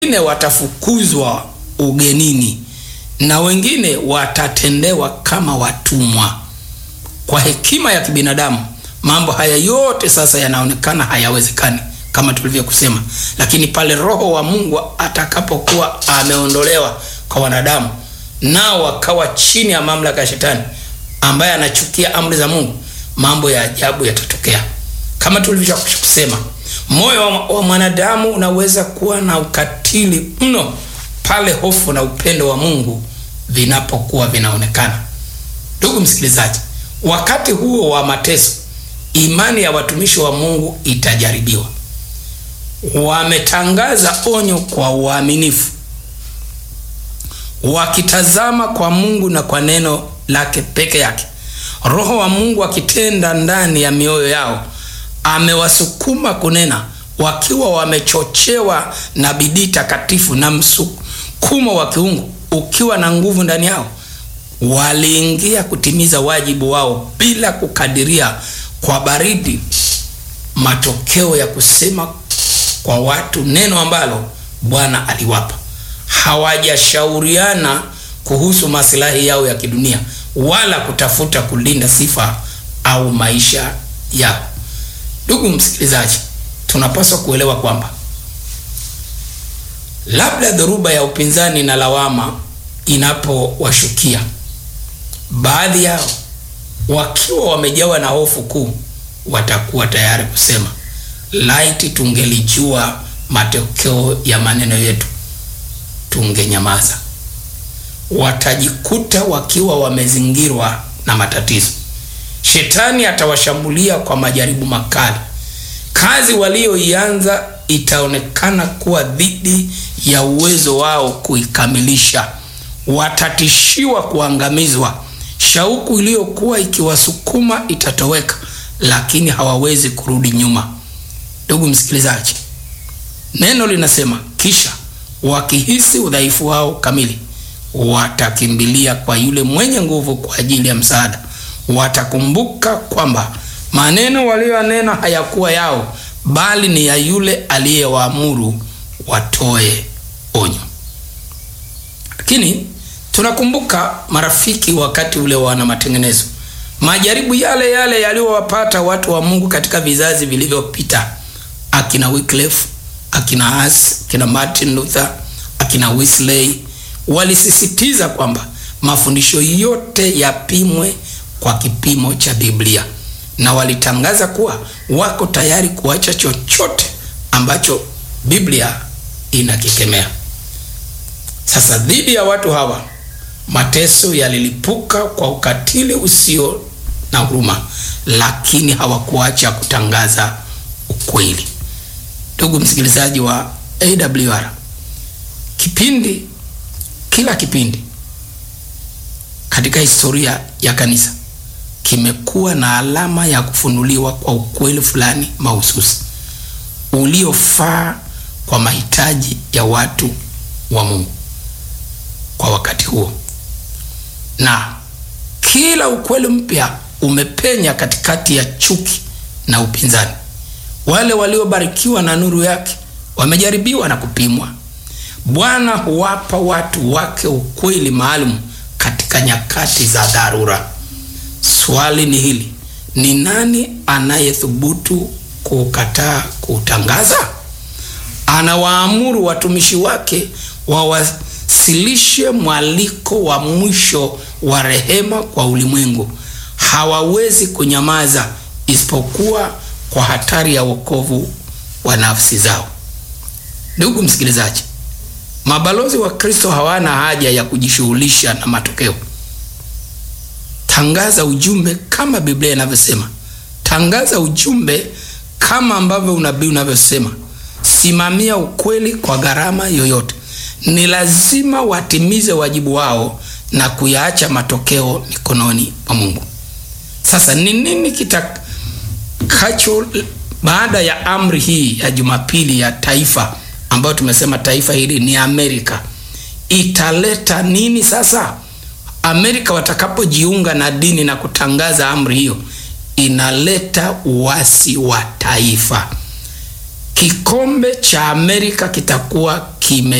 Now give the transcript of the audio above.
wengine watafukuzwa ugenini na wengine watatendewa kama watumwa. Kwa hekima ya kibinadamu, mambo haya yote sasa yanaonekana hayawezekani kama tulivyokusema, lakini pale Roho wa Mungu atakapokuwa ameondolewa kwa wanadamu, nao wakawa chini ya mamlaka ya Shetani ambaye anachukia amri za Mungu, mambo ya ajabu yatatokea. Kama tulivyokusema, moyo wa mwanadamu unaweza kuwa na ukatili mno pale hofu na upendo wa Mungu vinapokuwa vinaonekana. Ndugu msikilizaji, wakati huo wa mateso, imani ya watumishi wa Mungu itajaribiwa. Wametangaza onyo kwa uaminifu, wakitazama kwa Mungu na kwa neno lake peke yake. Roho wa Mungu akitenda ndani ya mioyo yao, amewasukuma kunena, wakiwa wamechochewa na bidii takatifu na msukumo wa kiungu ukiwa na nguvu ndani yao. Waliingia kutimiza wajibu wao bila kukadiria kwa baridi matokeo ya kusema kwa watu neno ambalo Bwana aliwapa. Hawajashauriana kuhusu maslahi yao ya kidunia wala kutafuta kulinda sifa au maisha yao. Ndugu msikilizaji, tunapaswa kuelewa kwamba labda dhoruba ya upinzani na lawama inapowashukia baadhi yao, wakiwa wamejawa na hofu kuu, watakuwa tayari kusema laiti tungelijua matokeo ya maneno yetu tungenyamaza. Watajikuta wakiwa wamezingirwa na matatizo. Shetani atawashambulia kwa majaribu makali. Kazi walioianza itaonekana kuwa dhidi ya uwezo wao kuikamilisha. Watatishiwa kuangamizwa. Shauku iliyokuwa ikiwasukuma itatoweka, lakini hawawezi kurudi nyuma. Ndugu msikilizaji, neno linasema, kisha wakihisi udhaifu wao kamili, watakimbilia kwa yule mwenye nguvu kwa ajili ya msaada. Watakumbuka kwamba maneno waliyonena hayakuwa yao, bali ni ya yule aliyewaamuru watoe onyo. Lakini tunakumbuka marafiki, wakati ule wana matengenezo, majaribu yale yale yaliyowapata watu wa Mungu katika vizazi vilivyopita, akina Wycliffe, akina Hus, akina Martin Luther, akina Wesley walisisitiza kwamba mafundisho yote yapimwe kwa kipimo cha Biblia na walitangaza kuwa wako tayari kuacha chochote ambacho Biblia inakikemea. Sasa dhidi ya watu hawa mateso yalilipuka kwa ukatili usio na huruma, lakini hawakuacha kutangaza ukweli. Ndugu msikilizaji wa AWR, kipindi kila kipindi katika historia ya kanisa kimekuwa na alama ya kufunuliwa kwa ukweli fulani mahususi uliofaa kwa mahitaji ya watu wa Mungu kwa wakati huo, na kila ukweli mpya umepenya katikati ya chuki na upinzani. Wale waliobarikiwa na nuru yake wamejaribiwa na kupimwa. Bwana huwapa watu wake ukweli maalum katika nyakati za dharura. Swali ni hili: ni nani anayethubutu kukataa kutangaza? Anawaamuru watumishi wake wawasilishe mwaliko wa mwisho wa rehema kwa ulimwengu. Hawawezi kunyamaza isipokuwa kwa hatari ya wokovu wa nafsi zao. Ndugu msikilizaji, mabalozi wa Kristo hawana haja ya kujishughulisha na matokeo. Tangaza ujumbe kama Biblia inavyosema. Tangaza ujumbe kama ambavyo unabii unavyosema. Simamia ukweli kwa gharama yoyote. Ni lazima watimize wajibu wao na kuyaacha matokeo mikononi mwa Mungu. Sasa ni nini kitakacho baada ya amri hii ya Jumapili ya taifa ambayo tumesema taifa hili ni Amerika, italeta nini sasa? Amerika watakapojiunga na dini na kutangaza amri hiyo, inaleta uasi wa taifa. kikombe cha Amerika kitakuwa kime